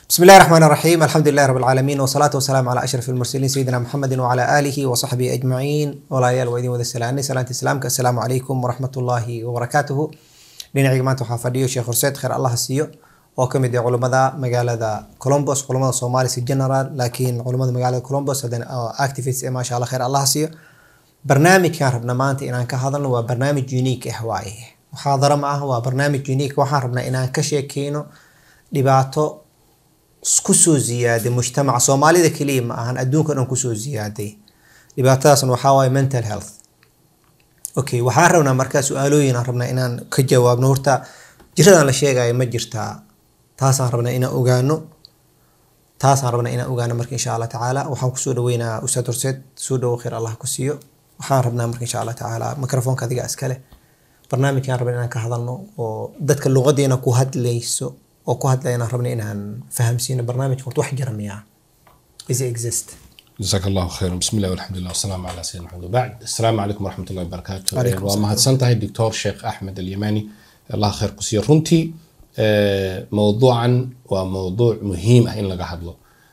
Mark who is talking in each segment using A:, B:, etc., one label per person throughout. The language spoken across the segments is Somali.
A: بسم الله الرحمن الرحيم الحمد لله رب العالمين والصلاة والسلام على أشرف المرسلين سيدنا محمد وعلى آله وصحبه أجمعين ولايال وإذن وذا السلام سلامة إسلامك السلام عليكم ورحمة الله وبركاته dhinacayga maanta waxaa fadhiyo sheekh horseed kheer allah siiyo oo ka mid ah culummada magaalada colombos culummada soomaaliya general laakiin culummada magaalada colombos haddana activist ee maasha allah kheer allah siiyo barnaamijkan rabna maanta inaan ka hadalno waa barnaamij unique ah waaye muxaadaro ma ah waa barnaamij unique waxaan rabnaa inaan ka sheekeyno dhibaato kusoo ziyaaday mujtamaca soomaalida keliya ma ahan adduunka dhan kusoo ziyaaday dhibaatadaasna waxaa waaye mental health okay waxaan rabnaa markaa su-aalooyin aan rabnaa inaan ka jawaabno horta jiradan la sheegayo ma jirtaa taasaan rabnaa inaan ogaano taasaan rabnaa inaan ogaano marka insha allah tacaala waxaan kusoo dhaweynaa ustaad horseed soo dhawo khayr allah ku siiyo waxaan rabnaa marka insha allah tacaala microfoonka adiga iskale barnaamijkaan rabna inaan ka hadalno oo dadka luqadeena ku hadlayso oo ku hadlayana rabna inaan fahamsiino barnaamijka horta wax jira miyaa is it exist
B: جزاك الله خيرا بسم الله والحمد لله والسلام على سيدنا محمد وبعد السلام عليكم ورحمة الله وبركاته
A: عليكم
B: waa
A: السلام.
B: mahadsantahay doctor sheekh axmed alyamani allah khayr ku siiyo runtii eh, mowduucan waa mowduuc muhiim ah in laga hadlo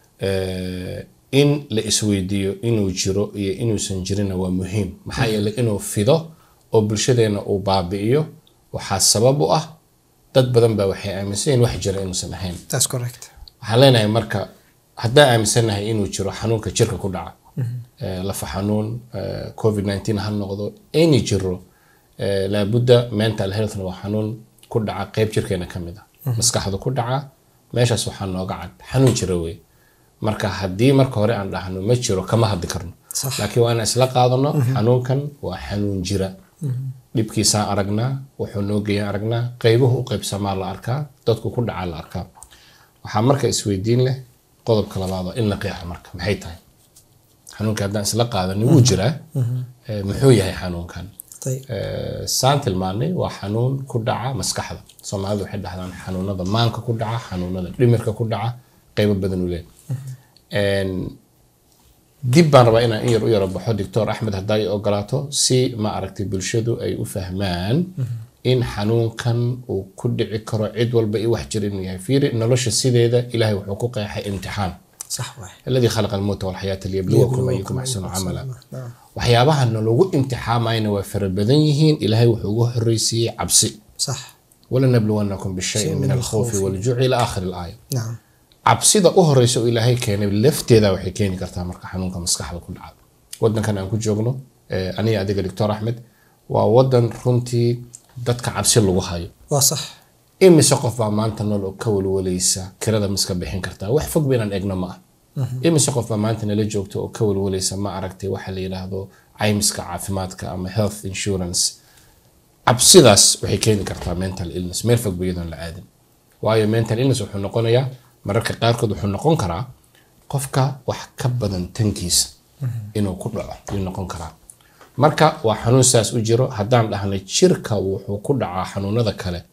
B: Eh, in la isweydiiyo inuu jiro iyo inuusan jirina waa muhiim maxaa yeelay inuu fido oo bulshadeena uu baabi'iyo waxaa sabab u ah dad badan baa waxay aaminsan yihiin wax jira inuusan ahayn
A: that's correct
B: waxaan leenahay marka haddaan aaminsanahay inuu jiro xanuunka jirka ku dhaca Eh, lafa xanuun eh, covid 19 ha noqdo any jiro eh, laabudda mental healthna waa xanuun ku dhaca qeyb jirkeena ka mid ah maskaxdu ku dhaca meeshaas waxaa nooga cad xanuun jira wey marka haddii marka hore aan dhahno ma jiro kama hadli karno
A: Sax.
B: laakiin waa inaan isla qaadano xanuunkan waa xanuun jira dhibkiisaan aragnaa wuxuu noo geeyaan aragnaa qeybuhu u qeybsamaa la arkaa dadku ku dhacaa la arkaa waxaa marka isweydiin leh qodobka labaad oo in la qeexo marka maxay tahay xanuunka haddaan isla qaadani wuu jiraa Eh, muxuu yahay xanuunkan
A: طيب
B: Eh, saan tilmaanay waa xanuun ku dhaca maskaxda soomaalidu waxay dhahdaan xanuunada maanka ku dhaca xanuunada dhimirka ku dhaca qeybo badan u leh dib baan rabaa inaan in yar u yaro baxo doctor axmed haddaa i ogolaato si ma aragtay bulshadu ay u fahmaan in xanuunkan uu ku dhici karo cid walba i wax jira inuu yahay fiiri nolosha sideeda ilaahay wuxuu ku qeexay imtixaan
A: صح واحد
B: الذي خلق الموت والحياة ليبلوكم أيكم أحسن عملا
A: نعم
B: waxyaabaha nalagu imtixaamayna waa fara badan yihiin ilaahay wuxuu ugu horreysiiyey cabsi
A: صح
B: walanabluwannakum bishayin min alkhawfi waljuci ila aakhiri alaaya
A: نعم
B: cabsida u horeysa oo ilaahay keenay lafteeda waxay keeni kartaa marka xanuunka maskaxda ku dhaca wadankan aan ku joogno eh, aniga adiga doctor axmed waa wadan runtii dadka cabsi lagu hayo
A: وصح
B: imise qof baa maanta nool oo ka walwalaysa kirada miska bixin kartaa wax fog ba inaan egno ma ah imise qof baa maanta nala joogta oo ka walwalaysa ma aragtay waxa la yidhaahdo caymiska caafimaadka ama health insurance cabsidaas waxay keeni kartaa mental illness meel fog ba iyadoon la aadin waayo mental illness wuxuu noqonayaa mararka qaarkood wuxuu noqon karaa qofka wax ka badan tankiisa inuu ku dhaco ayuu noqon karaa marka waa xanuun saas u jiro haddaan dhahnay jirka wuxuu ku dhacaa xanuunada kale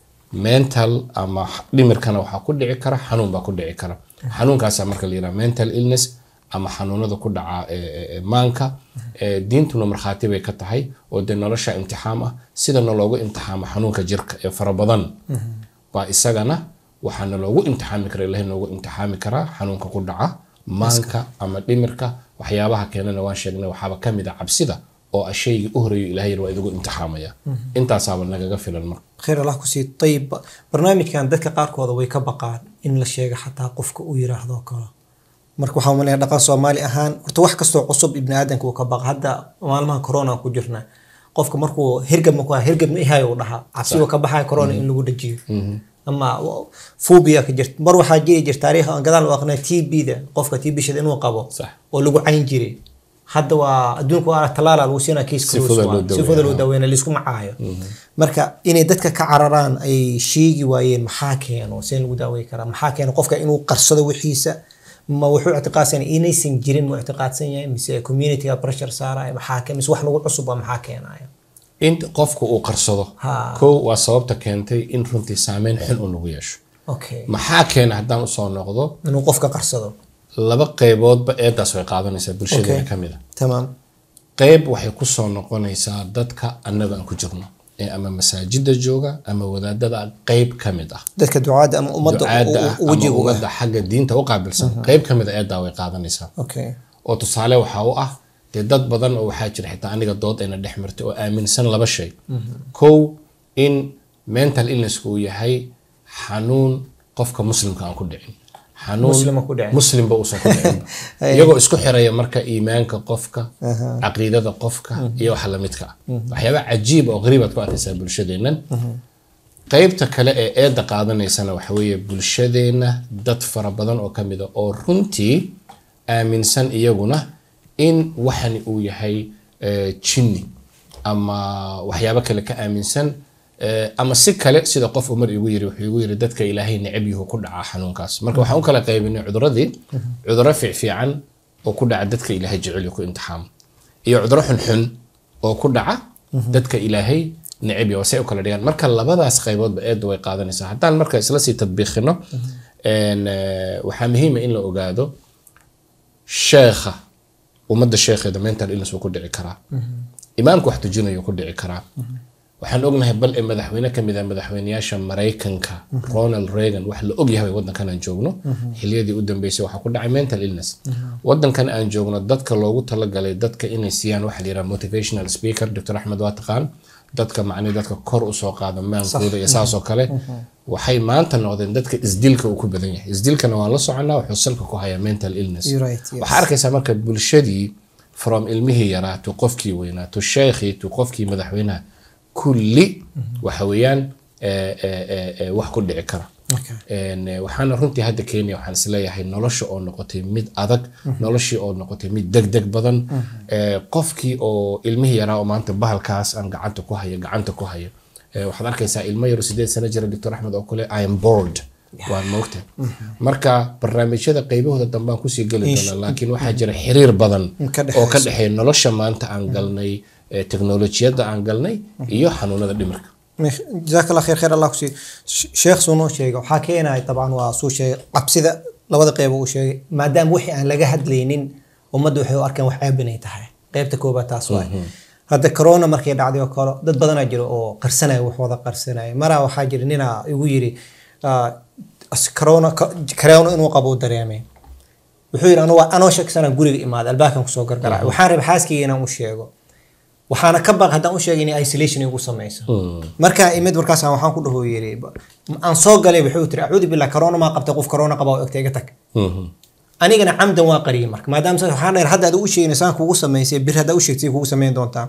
B: mental ama dhimirkana waxaa ku dhici kara xanuun baa ku dhici kara xanuunkaasa marka la yidhaha mental illness ama xanuunada ku dhaca ee, ee, ee, maanka ee, diintuna markhaati bay ka tahay oo dee nolosha imtixaam ah sidana loogu imtixaamo xanuunka jirka ee fara badan baa isagana waxaana loogu imtixaami kara ilahay noogu imtixaami karaa xanuunka ku dhaca maanka ama dhimirka waxyaabaha keenana waan sheegnay waxaaba ka mid a cabsida oo ah shaygii u horeeyo ilahay waa idigu imtixaamaya intaasaaba nagaga filan marka
A: خير الله كسي طيب برنامج كان dadka qaarkooda way ka baqaan in la sheego xataa qofka uu yiraahdo kale marka waxaa umaleeyaa dhaqan soomaali ahaan horta wax kastoo cusub ibni aadanka uu ka baqa hadda maalmaha corona ku jirna qofka markuu hirgab maku hirgab ma ihayo uu dhahaa cabsi uu ka baxaya corona in lagu dhajiyo ama phobia ka jirta mar waxaa jiri jirta taariikh aan gadaal u aqnay tb da qofka tb shada inuu qabo
B: Sax.
A: oo lagu cayn jiray hadda waa adduunka waa talaala lagu siinaa kiis
B: Si fudud loo daweeyaa.
A: sifada loo daweyna laisku macaayo marka inay dadka ka cararaan ay sheegi waayeen maxaa keeno seen lagu daawey karaa maxaa keeno qofka inuu qarsado wixiisa ma wuxuu ictiqaadsan yahay inaysan jirin mu ictiqaadsan yahay mise communityga pressure saaraya maxaa ke mise wax lagu cusub waa maxaa keenaya
B: in qofku uu qarsado
A: Ha.
B: kow waa sababta keentay in runtii saameyn xun uu nagu yeesho
A: okay
B: maxaa keena haddaan usoo noqdo
A: inuu qofka qarsado
B: laba qayboodba eedaas way qaadanaysaa bulshadeena
A: Okay.
B: ka mid a
A: tamaam
B: qayb waxay kusoo noqonaysaa dadka annaga aan ku jirno ee ama masaajida jooga ama wadaadada qeyb ka mid ah
A: dadka ducaada ama ummadda
B: ducaada ah ama
A: wejiga u ah
B: ummadda xagga diinta u qaabilsan qeyb ka mid a eedaa way qaadanaysaa
A: okay
B: oo tusaale waxaa u ah dee dad badan oo waxaa jira xitaa aniga dood ayna dhex martay oo aaminsan laba shay kow in mental illness uu yahay xanuun qofka muslimka aan ku dhicin xanuun
A: Muslima ku dhicin.
B: muslimba uusan ku dhicin iyagoo isku xiraya marka iimaanka qofka caqiidada qofka iyo waxa lamidka ah waxyaaba cajiib oo qariib aad ku arkaysaa bulshadeennan qaybta kale ee eedda qaadanaysana waxa weeye bulshadeenna dad fara badan oo ka mid a oo runtii aaminsan iyaguna in waxani uu yahay eh, jinni ama waxyaabo kale ka aaminsan eh, ama si kale sida qof umar igu yiri wuxuu igu yiri dadka ilaahay necab yuhu ku dhacaa xanuunkaas marka waxaan u kala qaybinay cuduradii cuduro fiicfiican oo ku dhaca dadka ilaahay jecel iyo ku imtixaamo iyo cuduro xunxun oo ku dhaca dadka ilaahay necab iyo say u kala dhigaan marka labadaas qayboodba eedda way qaadanaysaa haddaan marka isla sii tadbiiqino een, eh, waxaa muhiima in la ogaado sheekha ummadda sheekheeda mental illness wuu ku dhici karaa imaamka wax tujinayo ku dhici karaa waxaan ognahay bal ee madaxweyne ka mid ah madaxweyneyaasha maraykanka ronald reagan wax la ogyahay wadankan aan joogno xiliyadii u dambeysay waxaa ku dhacay mental illness wadankan aan joogno dadka loogu talagalay dadka inay siiyaan waxa la yidhaha motivational speaker dr axmed waa taqaan dadka macni dadka kor usoo qaada maankooda iyo saasoo kale waxay maanta noqdeen dadka isdilka uu ku badan yahay isdilkana waan la soconaa wuxuu salka ku hayaa mental illness
A: You're right, yes.
B: waxaa arkaysaa marka bulshadii from ilmihii yaraa to qofkii weynaa to sheekhii to qofkii madaxweynaha kulli waxa weeyaan eh, eh, eh, eh, wax ku dhici kara
A: okay
B: Een, eh, waxaana runtii hadda kenya waxaan isleeyahay nolosha oo noqotay mid adag noloshii oo noqotay mid degdeg badan Eh, qofkii oo ilmihii yaraa oo maanta bahalkaas aan gacanta ku hayo gacanta ku hayo Eh, waxaad arkaysaa ilmo yaro sideed sano jira doctor axmed oo kale i am bored waan moogta marka barnaamijyada qaybahooda dambe aan kusii geli doonaa laakiin waxaa jira xiriir badan
A: Ka dhexaysa.
B: oo ka dhexeeya nolosha maanta aan galnay eh, teknolojiyadda aan galnay iyo xanuunada dhimirka
A: jazaak allah khayr khayr allah kusii sheekh suu noo sheegay waxaa keenaya dabcan waa suu sheegay cabsida labada qeyb uu sheegay maadaama wixii aan laga hadlaynin ummadda waxay u arkeen wax ceeb inay tahay qeybta koobaad taas waay hadda corona markay dhacday oo kale dad badanaa jira oo qarsanaya wax wada qarsanaya maraa waxaa jira ninaa igu yiri ah, as- corona corona inuu qabo u dareemay wuxuu yidhi anuu anoo shaksana guriga imaada albaabkan kusoo gargarac waxaan rabay xaaskayga inaan u sheego waxaana ka baq haddaan u sheegay inay isolation igu samayso markaa imid markaas waxaan ku dhaho yiri aan soo galay wuxuu tiri acuudu billah corona maa qabtay qof corona qaba oo egta iga tag anigana camdan waa qariyay marka maadaama sa- waxaan dhahay hadda aad u sheegin saan kugu samaysay bir haddaa u sheegtay kugu samayn doontaa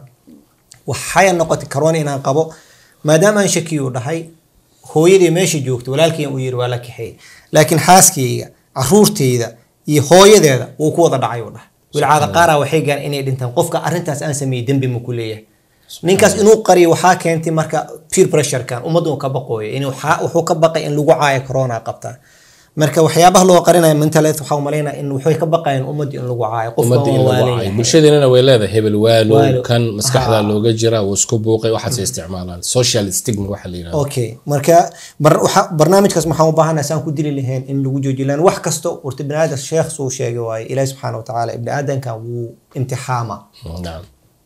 A: waxay noqotay corona inaan qabo maadaama aan shakiyu dhahay hooyadii meesha joogta walaalkii uu yiri waa la kaxeeyey laakiin xaaskayga caruurteyda iyo hooyadeeda wuu ku wada dhacay uu dhahay wilcaada qaaraa waxay gaareen inay dhintaan qofka arrintaas aan sameeyey dembi ma ku leeyahay ninkaas inuu qariyo waxaa keentay marka peer pressurekan ummaddu uu ka baqooyo in waxaa- wuxuu ka baqay in lagu caayo corona qabtaa marka waxyaabaha loo qarinayo mental health waxaa umalaynaya in waxay ka baqayeen ummaddu in lagu caayo qofka
B: ummadda in
A: waa
B: lagu
A: waalan
B: caayo
A: yahay.
B: bulshadeenana way leedahay hebel waalo
A: Waalo.
B: kan maskaxda
A: Ha.
B: looga jira wuu isku buuqay waxaasay isticmaalaan social stigma waxa la yidhahdo
A: okay marka bar- waxa- barnaamijkaas maxaan u baahanahay saan ku dili lahayn in lagu joojiyo lan wax kasto warta bini aadam sheekh suu sheegay waaye ilaahi subxaana watacaala ibni aadankan wuu imtixaama
B: nacam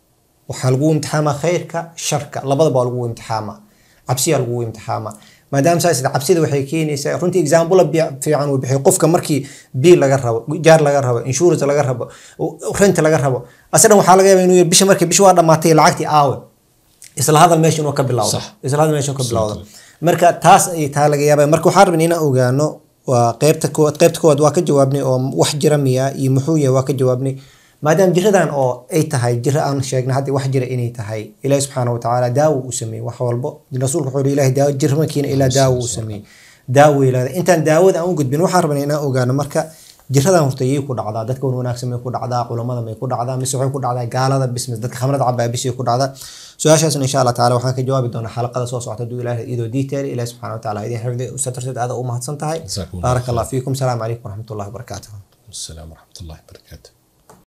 A: waxaa lagu imtixaamaa khayrka sharka labadaba waa lagu imtixaamaa cabsiyaa lagu imtixaamaa maadaama saas cabsida waxay keenaysaa runtii example fiican uu bixiyo qofka markii biil laga rabo jaar laga rabo insurance laga rabo rent laga rabo asadan waxaa laga yaabaa inuu yiri bisha markii bishi waa dhamaatay lacagtii aawe isla hadal meesha inuu ka bilowdo
B: Sax.
A: isla hadal meesha inuu ka bilowdo marka taas ay taa laga yaabaa marka waxaan rabnay inaan ogaano waa qeybta koowaad qeybta koowaad waa ka jawaabnay oo wax jira miya iyo muxuu yahay waa ka jawaabnay maadaama jiradan oo ay tahay jira aan sheegnay hadda wax jira inay tahay ilaahi subxaana watacaala daawo uu sameeyey wax walbo rasuulku wuxuu yihi ilaahi daawo jir markiina ilaa daawo uu sameeyey daawo ilaada intaan daawada aan u gudbin waxaan rabnay inaan ogaano marka jiradan horta yay ku dhacdaa dadka wan wanaagsan may ku dhacdaa culamada may ku dhacdaa mise waxay ku dhacdaa gaalada bis mise dadka khamrada cabaa bisay ku dhacdaa su-aashaasna insha allah taala waxaan ka jawaabi doonaa xalaqada soo socota hadduu ilaahay idoo detail ilaahi subxaana watacaala idin xifdi satarteed aada u mahadsan tahay
B: Jazakumullah
A: baaraka allah fiikum salaamu calaykum waraxmatullahi wabarakaatuh
B: السلام ورحمة الله وبركاته